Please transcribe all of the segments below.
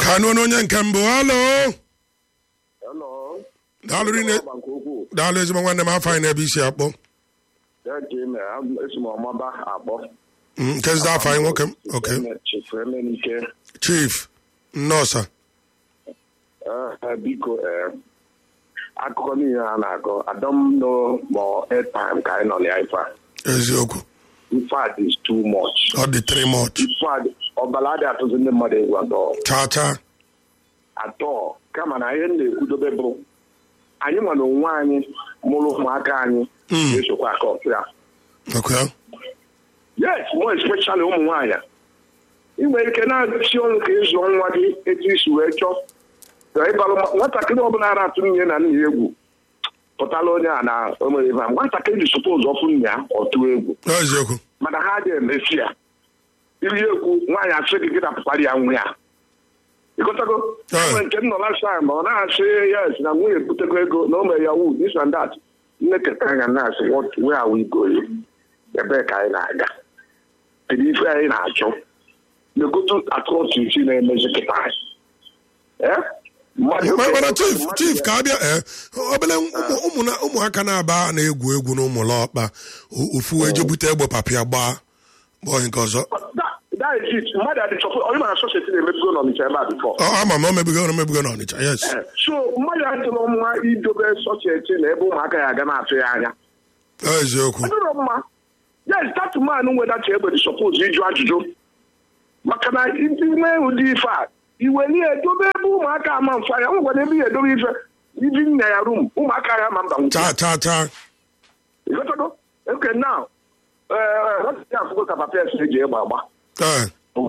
ka anụ onye nke mbụ halo Hello. daalụ rinne Ọba nke ukwuu. daalụ ezigbo nwanne m afọ anyị na-ebe isi akpọ Ya ka ime, esi m ọmaba akpọ. Mm, nke zida afọ anyị nwoke m oke Chifu Emenike. chief nnọọsa Eh, biko eh, akụkọ niile a na-akọ adọm no more airtime ka anyị nọ na ife a. eziokwu In fact, it's too much. ọ dị three much In fact, ọbara adị atụzi ndị mmadụ egwu atọ. chaa chaa atọ kama na ihe m na-ekwudobe bụ anyị nwere onwe anyị mụrụ ụmụaka anyị Mm. ga-esokwa aka ọfịa oke yes more especially ụmụ nwaanyị ị nwere ike na-achị ọnụ ka ịzụ nwa gị etu isi wee chọọ ka ịbalụ ma- nwatakịrị ọbụla ara atụ nne na nna ya egwu pụtala onye a na o nwere ebe a nwatakịrị ji suppose ọfụ nna ya ọtụ egwu eziokwu mana ha ga emesi ya iri ekwu nwaanyị asị gị gị napụtara ya nwa ya ịkọtago Eh. enwere nke m nọ last time ọ na-asị yes na nwunye ebutego ego na o mere yahoo this and that nne keta anya na-asị what where are we going ebee ka anyị na-aga kedu ife anyị na-achọ na-egotu atrocity na-emezi kịta anyị Eh? Mmadụ- Ma- mana chief mmadụ chief ya- ka abịa ee obele ụmụ- ụmụ na- ụmụaka na-aba na-egwu egwu n'ụmụlọ ọkpa o- ofu wee je bute egbe papịa gbaa gbaa onye nke ọzọ That- that is it. mmadụ adị chọpụ onye mara sọseti na-emebigo n'ọnịcha ebe a before Ọ- ama m o mebigo na mebigo n'ọnịcha yes so mmadụ adịrọ mma idobe sọcheti na ebe ụmụaka ya aga na-atụ ya anya eziokwu adịrọ mma yes that man nwedata egbe dị sọpos ịjụ ajụjụ maka na ndị nwee ụdị ife a iweli edobe ebe ụmụaka ama mfa ya nwekwana ebe ya edobe ife ibi nna ya rum ụmụaka ya ma mba nwụcha chaa chaa chaa ịghọtago oke now ee afụgo ka papa esi eji egbe agba ee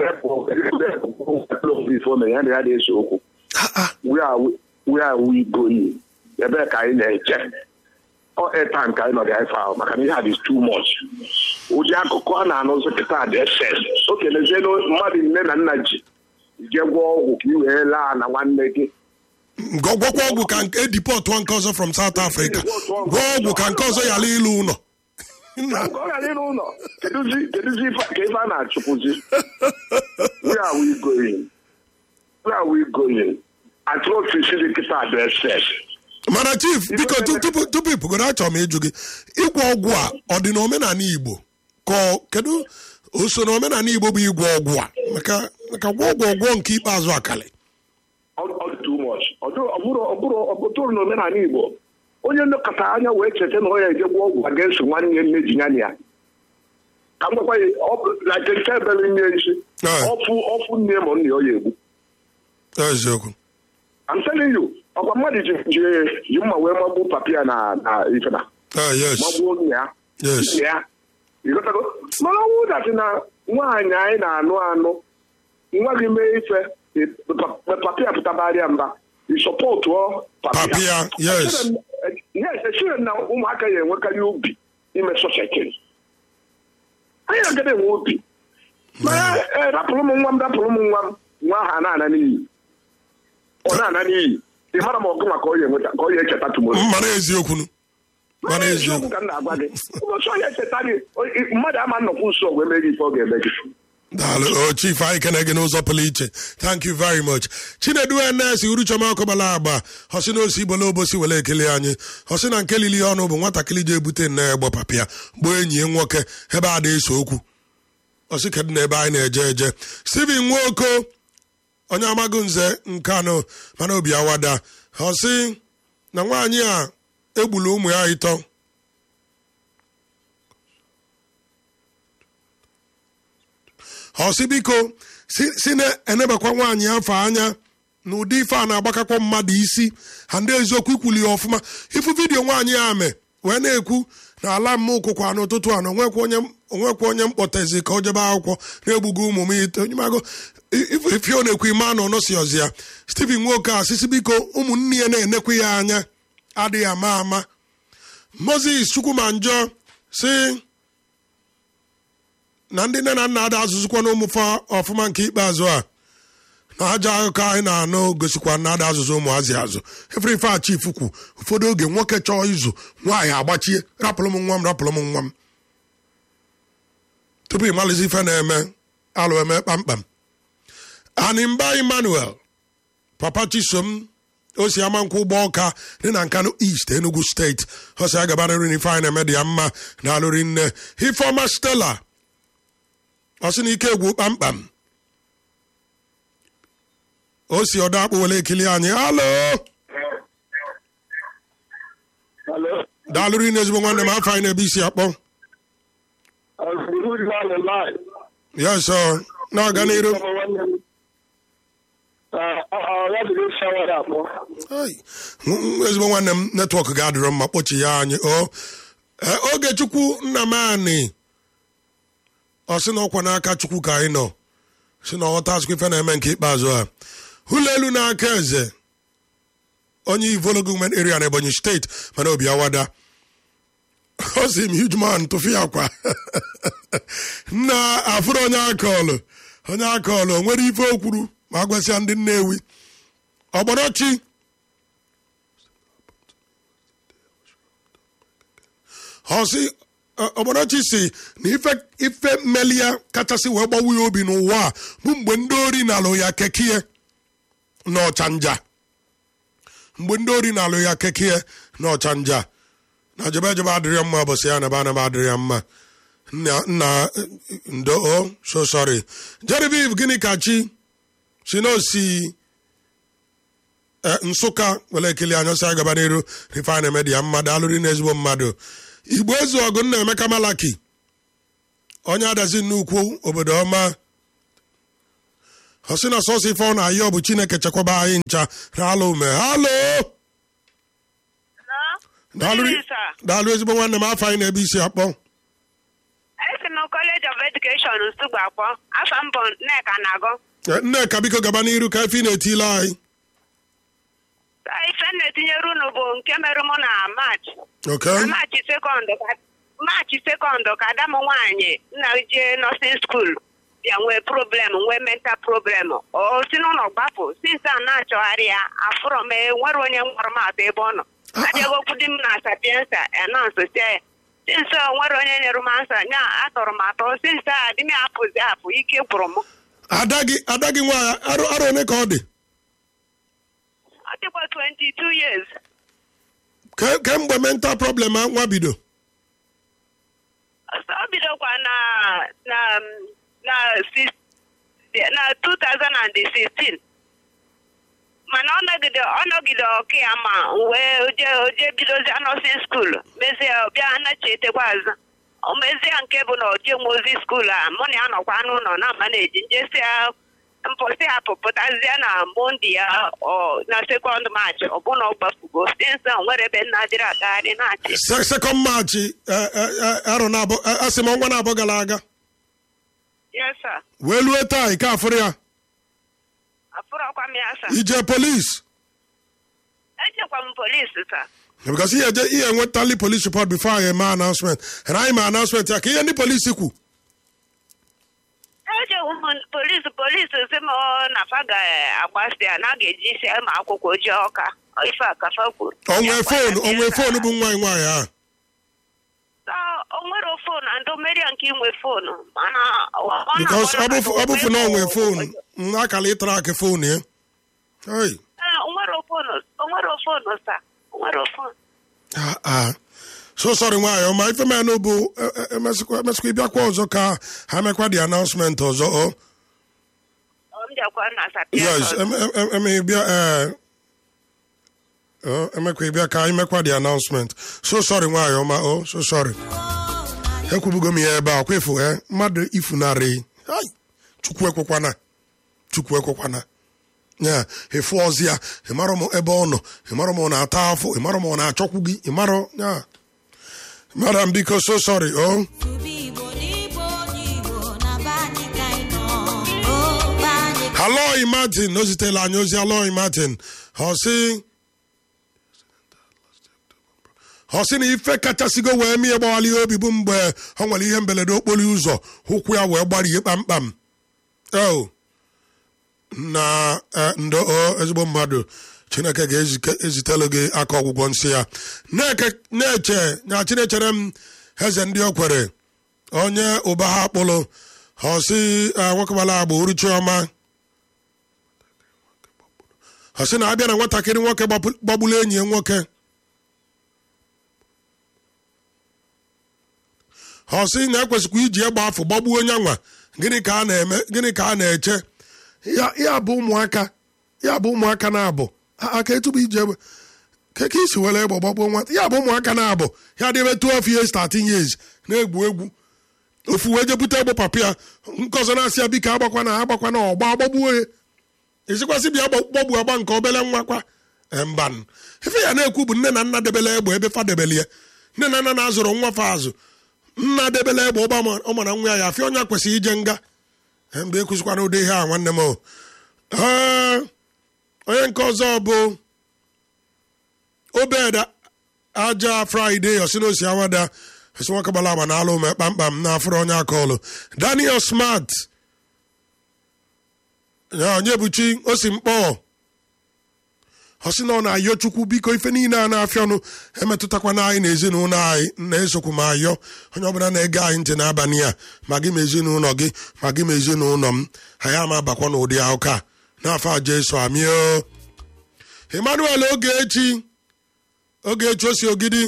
ife o mere ya na ya na-ese okwu Ah, ah. where are we, where are we going? Ebee ka anyị na-eje? Ọ airtime ka anyị nọ dị ife ahụ maka na ihe a dị too much. Ụdị akụkọ a na-anụzi kịta dị excess. O kelezielu mmadụ nne na nna ji je gwọọ ọgwụ ka ị wee laa na nwanne gị. Gwa- gwakwa ọgwụ ka nke edipọtụọ nke ọzọ from South Africa gwaa ọgwụ ka nke ọzọ yala ịlụ ụlọ Ka ọ ghara ịrụ ụlọ kedụzi kedụzi ife ka ife a na-achụpụzi. Where are we going? Where are we going? Atrocities dị kịta dị excess. mana chief biko tu- mere- tupu tupu ịpụgoro achọrọ m ịjụ gị ịgwọ ọgwụ a ọ dị n'omenala Igbo ka ọ- kedu oso n'omenala Igbo bụ ịgwọ ọgwụ a maka maka gwọ ọgwụ ọgwọ nke ikpeazụ akali ọ ọ dị too much ọ dịrọ- ọ bụrụ ọ bụrụ ọ bụtụrụ n'omenala Igbo onye nlekọta anya wee cheta na ọ ya eje gwọ ọgwụ aga eso nwanne ya nne ji ya na ya ka m gwakwa ya ọ bụ na nke nke ebere nne isi Eh. ọfụ ọfụ nne ma nna ya ọ ya egbu eziokwu I'm telling you ọkwa mmadụ ji ji ji mma wee magbuo papia na na ife na ah yes magbuo nna ya yes nne ya ịghọtago mana ọnwụ datị na nwaanyị anyị na-anụ anụ nwa gị mee ife papia pụtabarịa mba ịsọpọtụọ Papia, yes. yes echere m na ụmụaka ya enwekarị obi ime sọsekiri anyị agaghị enwe obi mana eh, rapụrụ m nwa m rapụrụ m nwa m nwa ahụ a na-ana n'iyi ọ na-ana n'iyi ị mara ma ọgụ maka ọ ya enweta ka ọ ya echeta tumoro mana eziokwu nu mana eziokwu ka m na-agwa gị ụbọchị ọ ya echeta gị o- mmadụ ama nnọkwu nso wee mee gị ife ọ ga-eme gị daalụ o chief anyị kene gị n'ụzọ pụrụ iche thank you very much chinedu enes uruchoma ọkụbala agba hosi na osi igbola obosi were ekele anyị hosi na nke lili ọnụ bụ nwatakịrị ji ebute nne ya gbapapịa gbaa enyi ya nwoke ebe a na-eso okwu hosi kedu na ebe anyị na-eje eje steven nwoko onye amaghị nze nke anọ mana obi awada hosi na nwaanyị a egburu ụmụ ya ịtọ ọsị biko si si na-enebakwa nwaanyị afọ anya na ụdị ife a na-agbakakwa mmadụ isi ha ndị eziokwu ikwuli ya ọfụma ifu vidiyo nwaanyị a me wee na-ekwu na ala m ụkwụkwa n'ụtụtụ a na onwekwa onye onwekwa onye mkpọtezi ka o jebe akwụkwọ na-egbugo ụmụ m ite onye mago ife ọ na-ekwu ime anụ nọsi ọzi ya Stephen nwoke a sisi biko ụmụnne ya na-enekwa ya anya adịghị ama ama Moses Chukwumanjọ si na ndị nne na nna ada azụzụkwa na ụmụfa ọfụma nke ikpeazụ a na aja akụkọ anyị na-anụ gosikwa na ada azụzụ ụmụazị azụ efere ife a chief kwu ụfọdụ oge nwoke chọọ izu nwaanyị agbachie rapụrụ m nwa m rapụrụ m nwa m tupu ịmalụzi ife na-eme alụ eme kpamkpam animba emmanuel papa chisom o si ama nkwụ ụgbọ ọka dị na nkanu east enugu steeti ọ si agaba nri n'ife anyị na-eme dị ya mma na alụri nne ifeọma stela ọ sị na ike egwu kpamkpam o si ọdọ akpụ wele ekili anyị halo Hello. daalụrụ ine ezigbo nwanne m afọ anyị na-ebe isi akpọ Uh, who's on the line? yes ọ na-aga n'iru Uh, uh, that is shower up. Ai, nw- nw- ezigbo nwanne m netwọk ga-adịrọ mma kpọchi ya anyị o Ee, ogechukwu nna m anị ọ sị na ọkwa n'aka chukwu ka anyị nọ si na ọghọta azụkwa ife na-eme nke ikpeazụ a ụlọ elu n'aka eze onye ivolo gọọmenti area na ebonyi steeti mana obi awada ọ sị m huge man tụfu ya kwa nna afụrụ onye akọọlụ onye akọọlụ o nwere ife o kwuru ma a gwasịa ndị nnewi ọgbọrọchi ọsị ọgbọrọchi si na ife ife mmeli ya kachasị wee gbawu ya obi n'ụwa a bụ mgbe ndị ori na-alụ ya kekie n'ọchanja mgbe ndị ori na-alụ ya kekie n'ọchanja na jebe jebe adịrị ya mma bụsị ya naba anaba adịrị ya mma nna nna ndo o so sorry Genevieve gịnị ka chi si na osi eh, nsụka were ekele anya ọsọ agaba n'iru rifan emedi ya mmadụ alụrị na ezigbo mmadụ igbo ezu ọgụ nna emeka malaki onye adazi nnukwu obodo ọma ọ sị na sọsọ ife ọ na-ayọ bụ chineke chekwaba anyị ncha ralụ ume halo daalụ daalụ ezigbo nwanne m afọ anyị na-ebe isi akpọ esi m College of Education Nsugbe akpọ afọ mbụ nneka na-agụ Eh, nneka biko gaba n'iru ka ife ị na-etile anyị Sa ife m na-etinyere unu bụ nke mere mụ na March okay na March sekọnd ka March sekọnd ka ada m nwaanyị nna jee nọsin skuul bịa nwee problem nwee mental problem o si n'ụlọ gbapụ since a na-achọgharị ya afụrọ m enwere onye nwere m atọ ebe ọ nọ Ah, ah. abịago okwu di m na sapiensa anọnsụ sie ya since o nwere onye nyere m ansa nya atọrọ m atọ since a di m apụzi apụ ike gwụrụ m ada gị ada gị nwaanyị arụ arụ one ka ọ dị ọ dịkwa 22 years Ke- kemgbe mental problem a nwa bido Ọsọ ọ bidokwa na na na sis- na 2016 mana ọ nọgide ọ nọgide ọka ya ma wee oje oje bidozie nọsin skuul mezie bịa anachetekwa azụ o mezie nke bụ na oje mozi skuul a mụ na ya nọkwa n'ụlọ na ama na-eji njesi ya mpụsị ya pụpụtazie na monde ya ọ na sekọnd maachị ọbụna ọ gbafugo sinsa nwere ebe nna dịrị agagharị na-achị Se- second march eh, eh, eh, arọ na-abụ eh, asị m ọnwa na-abụ gara aga yes sir wee lue taa ike afụrụ ya afụrọkwa m ya sa ije polis echekwa m polisi taa because ihe eje ihe enwetali polis report before anyị eme announcement na anyị ma announcement ya ka ihe ndị polisi kwu ejewu m polisi polisi si m ọ na fa ga-agbasi ya na a ga-eji isi ma akwụkwọ ojii ọka ife a kafa kwuru onwe Ya fonu gwara onwe ya fonu sa- bụ nwaanyị nwaanyị a sa- o nwere fonu ndị meria nke inwe fonu mana ọ- ọ because na-agwa ọ bụ na- ọ bụfu na onwe fonu m akala ịtara akị fonu ya Hey. Ee, o nwere fonu o nwere fonu sa o nwere fonu Ah, ah. so sorry nwaanyị ọma ife menụ bụ eh, eh, emesịkwa emesịkwa ịbịakwa ọzọ ka ha mekwa the announcement ọzọ ọ ọ m jakwa na sapia yes em- em- em- eme ịbịa eh, oh, emekwa ịbịa ka anyị mekwa the announcement so sorry nwaanyị ọma o so sorry ekwubugo m ya ebe a kwefu eh, mmadụ ifunarị Hai, chukwu ekwekwana chukwu ekwekwana ya efu ọzi ya ịmarọ m ebe ọ nọ ịmarọ m ọ na-ata afọ ịmarọ m ọ na-achọkwu gị ịmarọ ya madam biko so sorry o oh. Igbo n'Igbo n'Igbo na be anyị ka anyị nọ. O, be anyị ka- Aloy Martin o zitela anyị ozi Aloy Martin ọ sị ọ sị na ife kachasịgo wee mie gbawali ya obi bụ mgbe ọ nwere ihe mberede okporo ụzọ ụkwụ ya wee gbarie kpamkpam o na eh, ndo o ezigbo mmadụ chineke ga-ezitelu gị aka ọgwụgwọ nsị ya Na-eke- na-eche na chinechere m eze ndị o kwere onye ụba ha kpụrụ ọ sị eh, nwoke gbara agba uruchi ọma ọ sị na abịa na nwatakịrị nwoke gbapụ- gbagburu enyi ya nwoke ọ sị na ekwesịkwa iji egbe afọ gbagbuo onye nwa gịnị ka a na-eme gịnị ka a na-eche ya ya bụ ụmụaka ya bụ ụmụaka na-abụ A- aka etubu iji egbe ka ka isi were egbe gbagbuo nwata ya bụ ụmụaka na-abụ ya dịbe 12 years 13 years na-egwu egwu ofu wee je bute egbe papa ya nke ọzọ na-asị ya biko agbakwa na agbakwa na ọgba agbagbuo ya esikwasị bịa gba- gbagbu agba nke obele nwa kwa Eh, mban ife ya na-ekwu bụ nne na nna debele egbe ebe fa debele ya nne na nna na-azụrụ nwa fa azụ nna debele egbe ụba ọ mara nwa ya ya afịa onye kwesịrị ije nga Eh, mgbe ekwuzikwana ụdị ihe a nwanne m o. Eh, onye nke ọzọ bụ obed aja fraịde osinosi awada esi nwoke gbara agba na alụ ume kpamkpam na afụrụ onye aka ọlụ daniel smart ya onye buchi osi mkpọ ọ sị na ọ na-ayọ chukwu biko ife niile a na-afịa ọnụ emetụtakwana anyị na ezinụlọ anyị na-esokwu m ayọ onye ọbụla na-ege anyị ntị n'abalị a ma gị ma ezinụlọ gị ma gị ma ezinụlọ m anyị ama abakwa n'ụdị akụkọ a n'afọ a jesu amio emmanuel ogechi ogechi osi ogidi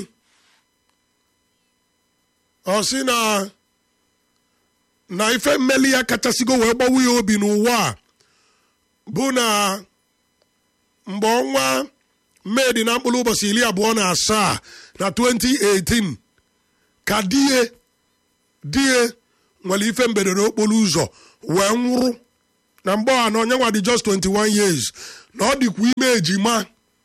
ọ sị na na ife mmeli ya kachasịgo wee gbawu ya obi n'ụwa a bụ na mgbe ọnwa mee dị na mkpụrụ ụbọchị iri abụọ na asaa na 2018 ka die die nwere ife mberede okporo ụzọ wee nwụrụ na mgbe a na onye nwa dị just 21 years na ọ dịkwa ime ejima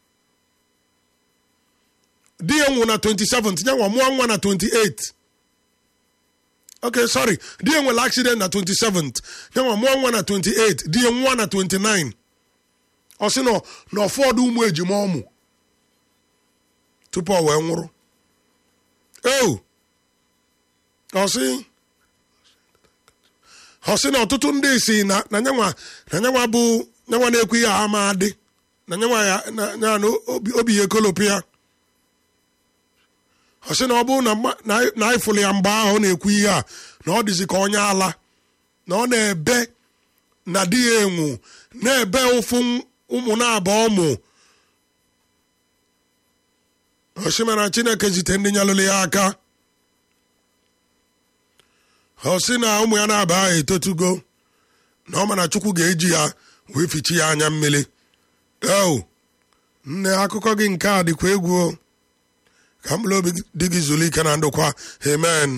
di ya nwụrụ na 27 ya nwa mụọ nwa na 28 okay sorry di ya nwere accident na 27 ya nwa mụọ nwa na 28 di ya nwa na 29 ọ sị na na ụfọdụ ụmụ ejima ọmụ tupu ọ wee nwụrụ eo ọ sị ọ sị na ọtụtụ ndị si na na nyanwa na nyanwa bụ nyanwa na-ekwu ihe ha ma adị na nyanwa ya na na na obi obi ya ekolopu ya ọ sị na ọ bụrụ na mma- na anyị- na anyị fụrụ ya mgbe ahụ ọ na-ekwu ihe a na ọ dịzi ka onye ala na ọ na-ebe na di ya enwu na-ebe ụfụ ụmụ na-abụ ụmụ osimara chineke zite ndị nyalụrụ ya aka ọ sị na ụmụ ya na-aba ahụ etotugo na ọ ma na chukwu ga-eji ya wee fichi ya anya mmiri o nne akụkọ gị nke a dịkwa egwu o. ka mkpụrụ obi dị gị zuru ike na ndụkwa amen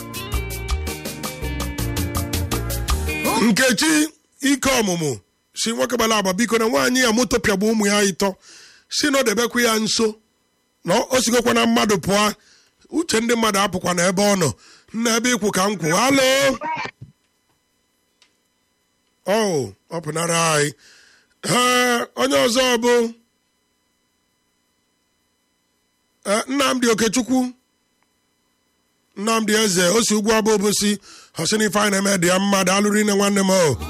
nkechi ike ọmụmụ si nwoke gbara agba biko na nwaanyị ya moto pịagbu ụmụ ya ịtọ si na ọ debekwa ya nso na o sigokwa na mmadụ pụọ uche ndị mmadụ apụkwa na ebe ọ nọ nna ebe ikwu ka m kwu halo o ọ pụnara anyị ee onye ọzọ bụ ee, nnamdị okechukwu nnamdị eze o si ugwu abụ obosi ọsị na ife anyị na-eme dị ya mma daalụrụ ine nwanne m o